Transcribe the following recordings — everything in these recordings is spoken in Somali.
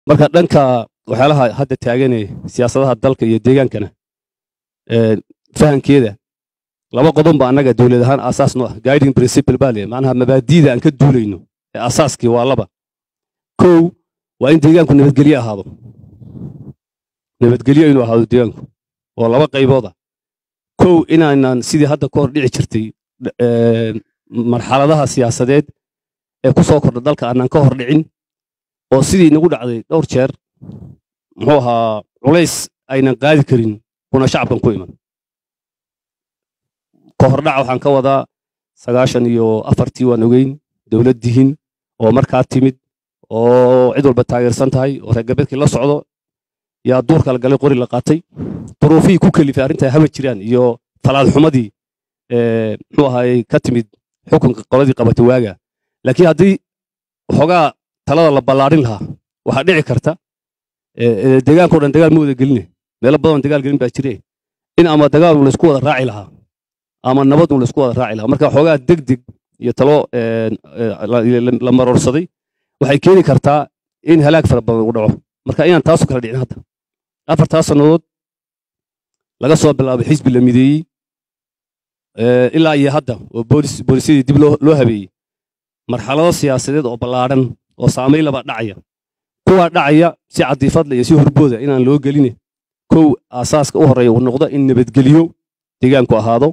marka dhanka waxyaalaha hadda taaganee siyaasadaha dalka iyo deegaankana fahankeeda laba qodon ba annaga dowlad ahaan aasaas noo ah guiding principle baa leeyahay macnaha mabaadiida aan ka duulayno ee asaaskii waa laba kow waa in deegaanku nabadgelye ahaado nabadgelye inuu ahaado deegaanku oo laba qaybooda kow inaanan sidii hadda ka hor dhici jirtay marxaladaha siyaasadeed ee ku soo kordha dalka aanan ka hor dhicin oo sidii nagu dhacday dhowr jeer muxuu ahaa culays aynan qaadi karin kuna shacabkan ku iman ka hordhaca waxaan ka wadaa sagaashan iyo afartii waan ogeyn dowlad dihin oo markaa timid oo cid walba taageersan tahay oo reer galbeedkii la socdo yaa duurka la galay qori la qaatay duruufihii ku kelifay arrintaa haba jiraan iyo falaadxumadii muxuu ahaayey ka timid xukunka qoladii qabatay waaga laakiin haddii waxoogaa talada la ballaadhin lahaa waxaa dhici karta deegaankao dhan dagaal ma wada geline meelo badan dagaal gelin baa jire in ama dagaal un laysku wada raaci lahaa ama nabad un laysku wada raaci lahaa marka waxoogaa degdeg iyo talo la maroorsaday waxay keeni kartaa in halaag fara badan uu dhaco marka inaan taasu kala dhicin hadda afartaas sannadood laga soo bilaabay xisbi la mideeyey ilaa iyo hadda oo boolisyadii dib loo habeeyey marxalado siyaasadeed oo ballaadhan oo saamayn laba dhacaya kuwaa dhacaya si cadiifadle iyo si horbooda inaan loo geline kow aasaaska u horreeya uu noqdo in nabadgeliyo deegaanku ahaado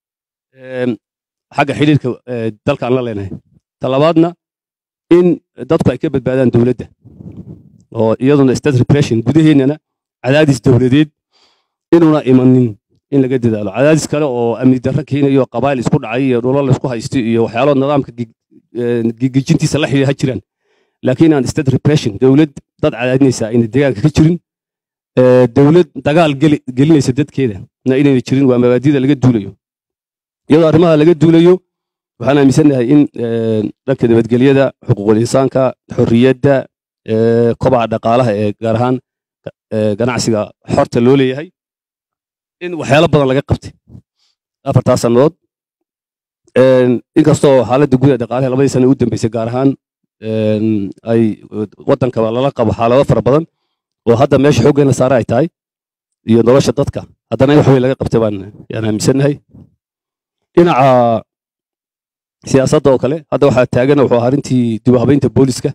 xagga xidhiirka dalkaan la leenahay talabaadna in dadku ay ka badbaadaan dowladda oo iyaduna state repression gudaheennana cadaadis dowladeed inuuna imanin in laga dadaalo cadaadis kale oo amni darro keenayo qabaayil isku dhacay iyo dhulal laysku haysto iyo waxyaalo nidaamka gigijintiisa la xidhiidha jiraan laakiin aan state repression dowlad dad cadaadinaysa ayna deegaanka ka jirin dowlad dagaal gelinaysa dadkeeda na inayna jirin waa mabaadida laga duulayo iyadoo arrimaha laga duulayo waxaan aaminsannahay in dhanka nabadgelyada xuquuqul insaanka xorriyadda kobaca dhaqaalaha ee gaar ahaan ganacsiga xorta loo leeyahay in waxyaalo badan laga qabtay afartaas sannadood inkastoo xaaladda gudaha dhaqaalaha labadii sana u dambeysay gaar ahaan ay waddankaba lala qabo xaalado fara badan oo hadda meesha xooggeena saare ay tahay iyo nolosha dadka haddana in wax weyn laga qabtay baan yaan aaminsannahay dhinaca siyaasadda oo kale hadda waxaa taagana wuxuu arrintii dib u habaynta booliska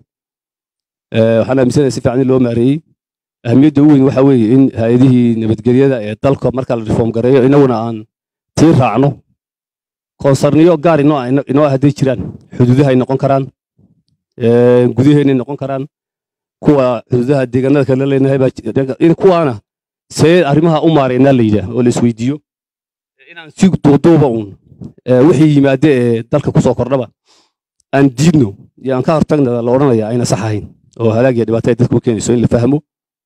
waxaan aaminsanahay si fiican in loo maareeyey ahamiyadda ugu weyn waxa weeye in hay-adihii nabadgelyada ee dalka marka la reform gareeyo inaguna aan tii raacno koonsarniyo gaar inoo hadday jiraan xuduudahay noqon karaan gudaheennay noqon karaan kuwa xuduudaha deegaanada kale leenahay in kuwaana see arrimaha u maareynaa la yidhaah oo la isweydiiyo inaan si duuduuba uun wixii yimaade ee dalka ku soo kordhaba aan diidno iyo aan ka hortagna la odhanaya ayna sax ahayn oo halaag iyo dhibaato ay dadku keenayso in la fahmo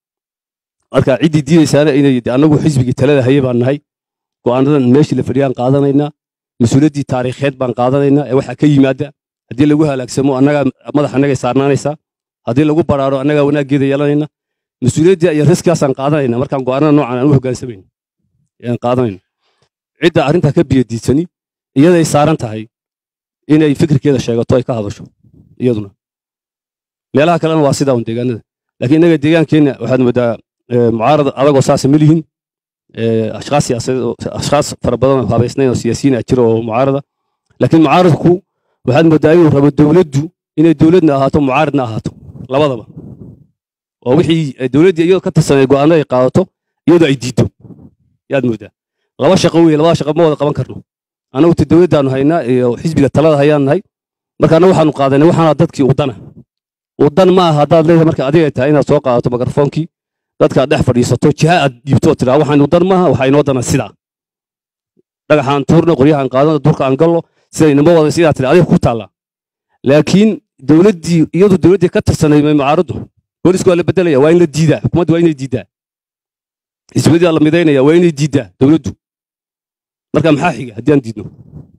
marka ciddii diidaysaana inay annagu xisbigii talada haye baan nahay go'aanadan meeshii la fadhiyaan qaadanaynaa mas-uuliyaddii taariikheed baan qaadanaynaa ee waxaa ka yimaada haddii lagu halaagsamo annagaa madax annagay saarnaanaysaa haddii lagu baraaro annagaa wanaaggeeda yeelanayna mas-uuliyaddii iyo riskaasaan qaadanayna markaan go'aanada noocan aan u hoggaansamayno ayaan qaadanayna cidda arrintaa ka biyadiidsani iyaday saaran tahay inay fikirkeeda sheegato ay ka hadasho iyaduna meelaha kalena waa sidaa un deegaanada laakiin innaga deegaankeenna waxaad moodaa mucaarad adagoo saasa ma lihin ashkaas siyaasadeed ashkaas fara badan oo habaysnayn oo siyaasiyiin ah jira oo mucaarada laakiin mucaaradku waxaad moodaa inuu rabo dowladdu inay dowladna ahaato mucaaradna ahaato labadaba oo wixii dowladdii iyadoo ka tirsanay go'aano ay qaadato iyadoo ay diiddo yaad moodaa laba shaqo weeye labada shaqo ma wada qaban karno annagu ta dowladdaanu haynaa iyo xisbiga talada hayaan nahay marka annagu waxaanu qaadanay waxaana dadkii udana udan ma aha haddaad leedahay marka adiga tahay inaad soo qaadato mikrofoonkii dadka aad dhex fadhiisato jiha aad dhiibto tiraa waxaan udan maaha waxaa inoo dana sidaa dhagaxaan tuurno qoryahaan qaadano durka aan gallo sida inama wada sidaa tiri adiga ku taalla laakiin dowladdii iyadu dowladdii ka tirsanay may mucaaraddu boolisku waa la bedelaya waa in la diidaa xukuumaddu waa inay diidaa xisbiyadii waa la midaynaya waa inay diidaa dowladdu marka maxaa xiga haddii aan diidno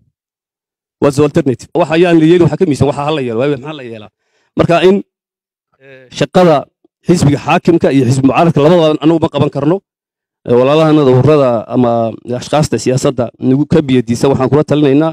what's the alternative waxa ayaan la yeelin waxa ka miisan waxa hala yeelo waayo maxaa la yeelaa marka in shaqada xisbiga xaakimka iyo xisbi mucaaradka labadaba anagu ma qaban karno walaalahanada ururada ama ashkaasta siyaasadda nagu ka biyadiisa waxaan kula talinaynaa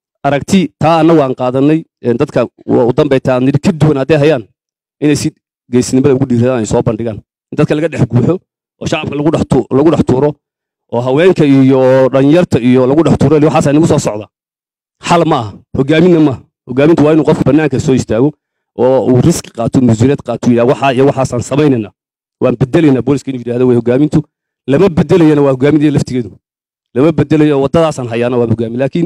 aragti taa annagu aan qaadanay dadka u dambeytaa nidhi ka duwan hadday hayaan inay si geesnimada ugu dhiiradaan ay soo bandhigaan in dadka laga dhex guuxo oo shacabka lagu dhex tu- lagu dhex tuuro oo haweenka iyo dhalinyarta iyo lagu dhex tuuro waxaas nagu soo socda xal ma aha hogaaminna ma aha hogaamintu waa inuu qofka bannaanka soo istaago oo uu riski qaato mas-uuliyad qaato yidhaha waxaa iyo waxaasaan samaynayna waan bedelaynaa booliska inuu yidhahdo way hogaamintu lama bedelayana waa hogaaminaya laftigeedu lama bedelayo waddadaasaan hayaana waa hogaamin laakiin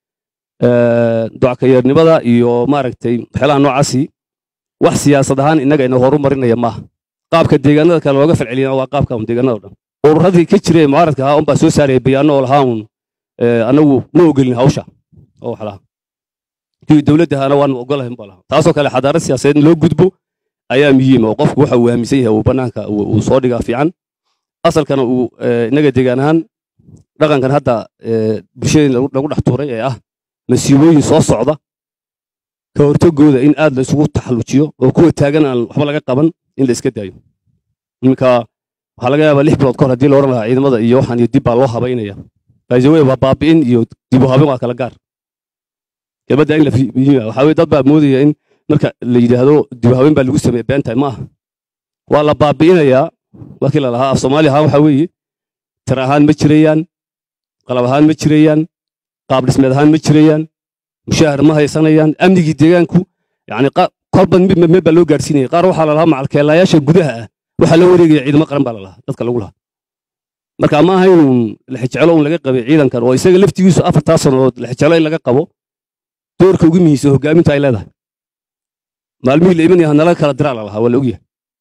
ducakayeernimada iyo maaragtay waxyaalaha noocaasi wax siyaasad ahaan innaga ina horu marinaya maaha qaabka deegaanada kale looga falceliyana waa qaabka un deegaanada o dhan ururadii ka jiray ee mucaaradka ahaa unbaa soo saaraya bayaano oo lahaa un anagu ma ogelin hawsha oo wax lahaa kuwii dowladda ahaana waanu ogolahay unbaa lahaa taasoo kale xadaarad siyaasadeed in loo gudbo ayaa muhiim oo qofku waxa uu aaminsan yahay uu bannaanka uu soo dhigaa fiican asalkana uu innaga deegaan ahaan dhaqankan hadda bulshadeen lagu dhex tuuray ee ah masiibooyin soo socda ka hortagooda in aad la isugu taxallujiyo oo kuwa taagan aan waxba laga qaban in la iska daayo iminka waxaa laga yaabaa lix bilood kahor haddii la odhan lahaa ciidamada iyo waxaan iyo dib baa loo habaynaya baajawe waa baabi'in iyo dib u habin waa kala gaar kelmadda in la muhiima waxaa weye dad baa moodaya in marka la yidhaahdo dib u habin baa lagu sameeye beentahay ma aha waa la baabi'inayaa markii la lahaa af soomaali ahaan waxaa weeye tir ahaan ma jirayaan qalab ahaan ma jirayaan qaab dhismeed ahaan ma jirayaan mushaahar ma haysanayaan amnigii deegaanku yani kolba meel baa loo gaadhsiinaya qaar waxaa lalahaa macalkeelayaasha gudaha ah waxaa loo wareegaya ciidamo qaran baa lalahaa dadka lagu lahaa marka ma aha inuu lexijecelo un laga qabay ciidankan oo isaga laftigiisu afartaa sannadood lexijecelo in laga qabo doorka ugu muhiimsan hogaaminta ay leedahay maalmihii la imanaya hanalaga kala diraa lalahaa waa la ogyahay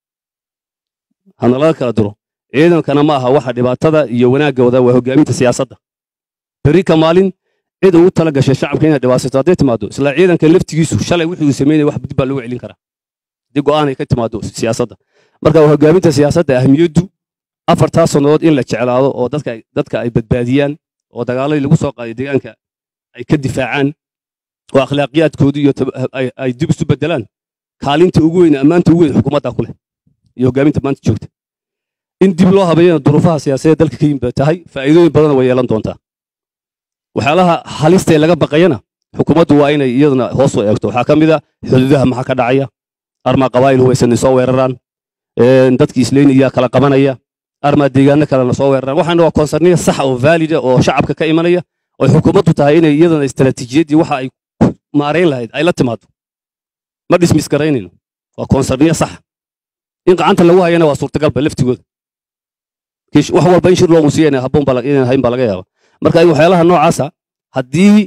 hanalaga kala diro ciidankana ma aha waxa dhibaatada iyo wanaagga wada waa hogaaminta siyaasadda berri ka maalin cid ugu tala gashay shacabka inay dhibaasato hadday timaado isla ciidanka laftigiisu shalay wixii uu sameynaya wax dib baa loogu celin karaa haddii go'aan ay ka timaado siyaasadda marka waa hogaaminta siyaasadda ahmiyaddu afartaa sannadood in la jeclaado oo dadka dadka ay badbaadiyaan oo dagaaladii lagu soo qaaday deegaanka ay ka difaacaan oo akhlaaqiyaadkoodu iyo ay dib isu bedelaan kaalinta ugu weyn ammaanta ugu weyn xukuumadda ku leh iyo hogaaminta maanta joogta in dib loo habeeyana duruufaha siyaasadeed dalka ka yimid tahay faa'iidooyin badan way yeelan doontaa waxyaalaha halista ee laga baqayana xukuumaddu waa inay iyaduna hoos u eegto waxaa ka mid a xuduudaha maxaa ka dhacaya armaa qabaa'il hubaysanay soo weeraraan dadkii isleynaya kala qabanaya armaa deegaano kalena soo weeraraan waxaana waa konsarniya sax oo vaalida oo shacabka ka imanaya oo xukuumaddu tahay inay iyadana istaraatiijiyaddii waxa ay maarayn lahayd ay la timaado ma dhismis garaynayno waa konsarniya sax in gacanta lagu hayana waa suurtagalba laftigooda wax walba in shir loo musiya habboon inaan hayn baa laga yaaba marka in waxyaalaha noocaasa haddii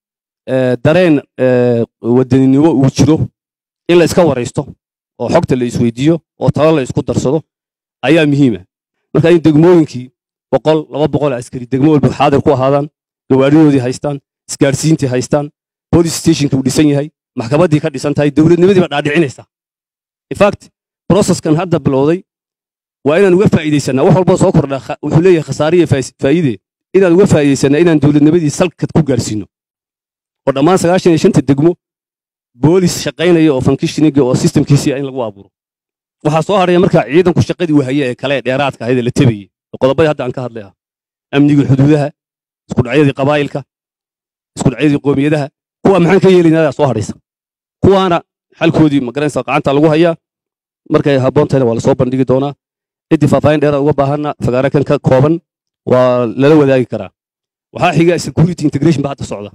dareen wadaninimo uu jiro in la iska waraysto oo xogta la isweydiiyo oo talo la isku darsado ayaa muhiima marka in degmooyinkii boqol laba boqol askari degmo walba xaadir ku ahaadaan gawaaridoodii haystaan isgaarsiintii haystaan police stationka uu dhisan yahay maxkamaddii ka dhisan tahay dowladnimadii baa dhaadhicinaysa infact processkan hadda bilowday waa inaan uga faa'iidaysanaa wax walba soo kordha wuxuu leeyahay khasaare iyo faa'iide inaan uga faa'iidaysanaa inaan dowladnimadii salkad ku gaarsiino oo dhammaan sagaashan iyo shanta degmo boolis shaqaynaya oo fankishiniga oo systemkiisii in lagu abuuro waxaa soo hadhaya markaa ciidanku shaqadii uu haye ee kale ee dheeraadka ahayd ee la tebayey oo qodobadii hadda aan ka hadlay ah amniga xuduudaha isku dhacyadii qabaa'ilka isku dhacyadii qoomiyadaha kuwa maxaan ka yeelaynaa soo hadhaysa kuwaana xalkoodii magaranaysa gacanta lagu hayaa markay habboontayna waa lasoo bandhigi doonaa ciddii faahfaahin dheeraad uga baahanna fagaare kan ka kooban waa lala wadaagi karaa waxaa xiga security integration ba hadda socda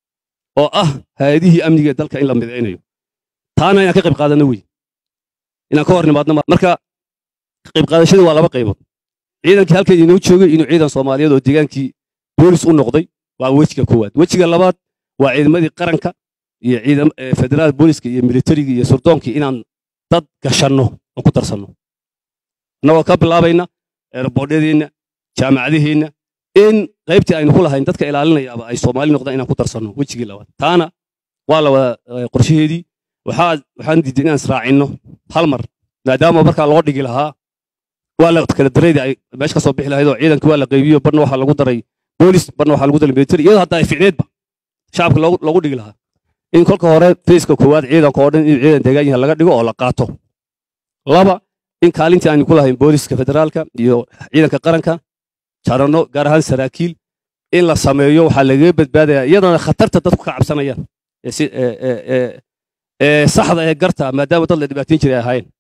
oo ah hay-adihii amniga dalka in la midaynayo taana inaan ka qayb qaadano wey inaan ka hor nimaadno marka ka qayb qaadashada waa laba qaybood ciidankii halkan inoo joogay inuu ciidan soomaaliyeed oo deegaankii boolis u noqday waa wejiga koowaad wejiga labaad waa ciidamadii qaranka iyo ciidam federaal booliska iyo militariga iyo surdoonkii inaan dad gashanno oo ku darsanno annagoo ka bilaabayna eeraboodhyadeenna jaamacadaheenna in qaybtii aynu ku lahayn dadka ilaalinayaaba ay soomaali noqdaan inaan ku darsanno wejigii labaad taana waa la wada qorshaheedii waxaan diiday inaan israacinno hal mar maadaama markaa loo dhigi lahaa waa la kala dareydii ay meesha ka soo bixi lahayd oo ciidankii waa la qaybiyo barna waxaa lagu daray boolis barna waxaa lagu daray military iyadoo hadda ay ficneedba shacabka loogu dhigi lahaa in kolka hore fayska koowaad ciidanka oo dhan in ciidan deegaan yahay laga dhigo oo la qaato laba in kaalintii aanu ku lahayn booliska federaalka iyo ciidanka qaranka jarano gaar ahaan saraakiil in la sameeyo waxaa lagaga badbaadaya iyadana khatarta dadku ka cabsanayaan ee saxda ee garta maadaama dad la dhibaateyn jiray ahaayeen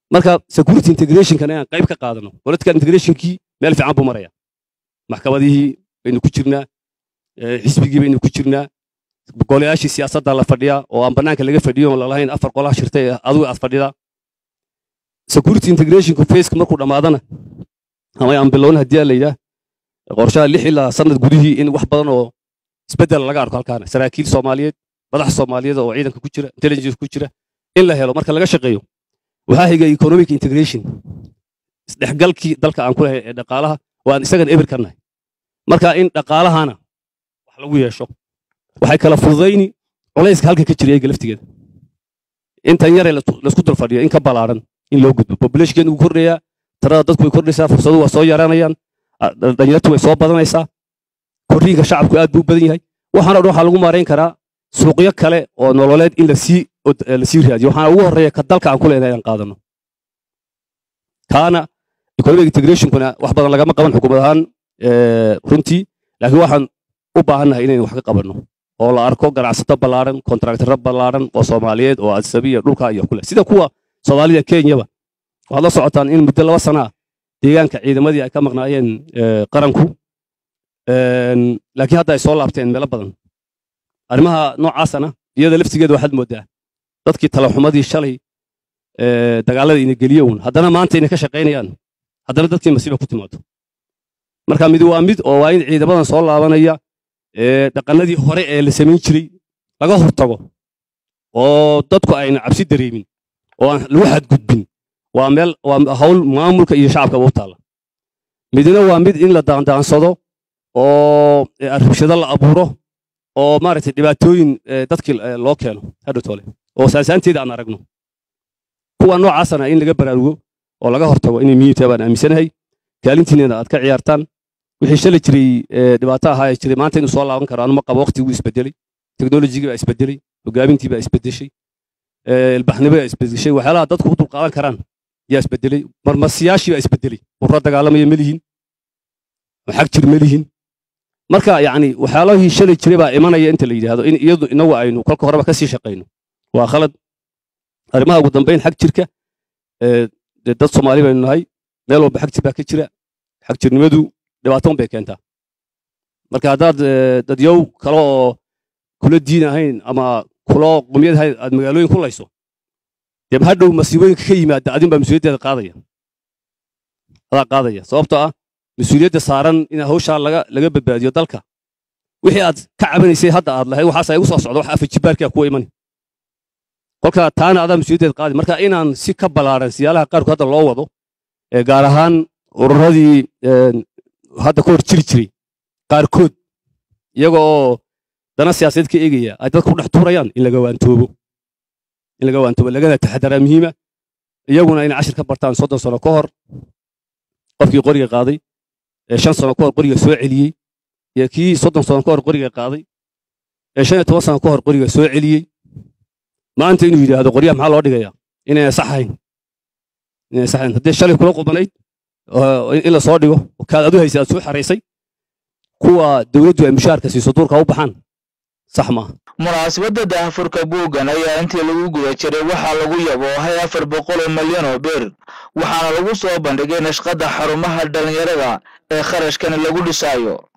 marka security integrationkan inaan qayb ka qaadano political integrationkii meel fiican buu maraya maxkamadihii baynu ku jirnaa xisbigii baynu ku jirnaa golayaashii siyaasadda la fadhiyaa oo aan bannaanka laga fadhiyo oon lalahayn afar qolaha shirtay adigu aad fadhidaa security integrationku faceka markuu dhammaadana ama aan bilowna haddii la yidhaah qorshaha lix ilaa sanad gudihii in wax badan oo isbeddel laga arko halkaana saraakiil soomaaliyeed madax soomaaliyeed oo ciidanka ku jira intelligence ku jira in la helo marka laga shaqeeyo waxaa xiga economic integration isdhexgalkii dalka aan ku lahay ee dhaqaalaha oo aan isagan eber ka nahay marka in dhaqaalahana wax lagu yeesho waxay kala fududayni culayska halka ka jira eega laftigeeda intan yare laisku dul fadhiyo in ka ballaaran in loo gudbo populationkeenu wuu kordhayaa tirada dadku way kordhaysaa fursadu waa soo yaraanayaan dhalinyartu way soo badanaysaa korriinka shacabku aad buu u badan yahay waxaana dhan waxaa lagu maarayn karaa suuqyo kale oo nololeed in lasii lasii raadiyo waxaana ugu horreeya ka dalka aan ku leenahay aan qaadano kaana economic integrationkuna wax badan lagama qaban xukuumad ahaan runtii laakiin waxaan u baahannahay inaynu wax ka qabanno oo la arko ganacsato ballaaran kontraktaro ballaaran oo soomaaliyeed oo adsabiya dhulka iyo kule sida kuwa soomaalida kenyaba waxaad la socotaan in muddo laba sana ah deegaanka ciidamadii ay ka maqnaayeen qaranku laakiin hadda ay soo laabteen meelo badan arrimaha noocaasana iyada laftigeeda waxaad moodaa dadkii talaxumadii shalay dagaalada ina geliye uun haddana maanta inay ka shaqaynayaan haddana dadkii masiiba ku timaado marka mid waa mid oo waa in ciidamadan soo laabanaya dhaqanadii hore ee la samayn jiray laga hortago oo dadku ayna cabsi dareemin oo aan lagu xadgudbin waa meel waa hawl maamulka iyo shacabkaba u taalla midna waa mid in la daandaansado oo rabshado la abuuro oo maaragtay dhibaatooyin dadkii loo keeno hadhowtoole oo saasaanteeda aan aragno kuwa noocaasana in laga baraarugo oo laga hortago inay muhiim tahay baan aaminsanahay kaalintiinana aad ka ciyaartaan wixii shalay jiray dhibaato ahaa ee jiray maanta inuu soo laaban karo anuma qabo waqtiguu isbedelay teknolojigii baa isbedelay hogaamintii baa isbedeshay ilbaxnimo baa isbedeshay waxyaalaha dadku u dulqaadan karaan yaa isbedelay marmasiyaashii baa isbedelay urra dagaalamaya ma lihin xag jir ma lihin marka yacni waxyaalahii shalay jiray baa imanaya inta la yidhaahdo in iyadu inagu aynu kolka horeba ka sii shaqayno waa khalad arrimaha ugu dambayn xag jirka dad soomaali baynu nahay meel walba xag jir baa ka jira xag jirnimadu dhibaatoon bay keentaa marka haddaad dadyow kale oo kula diin ahayn ama kula qumyad ahayn aad magaalooyin ku layso dee hadhow masiibooyinka ka yimaada adin baa mas-uuliyaddeeda qaadaya adaa qaadaya sababtoo ah mas-uuliyadda saaran in hawshaa laga laga badbaadiyo dalka wixii aad ka cabanaysay hadda aad lahayd waxaas igu soo socda wax afajibaarkaa kuwa imani kolka taana adaa mas-uuliyaddeeda qaadi marka inaan si ka ballaaran siyaalaha qaarku hadda loo wado gaar ahaan ururadii hadda ka hor jiri jiray qaarkood iyaga oo dana siyaasadeed ka eegaya ay dadka ku dhex tuurayaan in laga waantoobo in laga waantoobo lagana taxadaraa muhiima iyaguna inay cashir ka bartaan soddon sano ka hor qofkii qoriga qaaday ee shan sano ka hor qoriga soo celiyey iyo kii soddon sano ka hor qoriga qaaday ee shan iyo toban sano ka hor qoriga soo celiyey maanta inuu yidhaahdo qoryaha maxaa loo dhigaya inayna saxayn inayna saxayn haddii shalay kula qubanayd in la soo dhigo kaad adu haysay aad soo xaraysay kuwa dowladdu ay mushaharka siiso duurka u baxaan sax maaha munaasabadda daahfurka buuggan ayaa intii lagu guda jiray waxaa lagu yaboohay afar boqol oo milyan oo beer waxaana lagu soo bandhigay nashqadda xarumaha dhallinyarada ee kharashkani lagu dhisaayo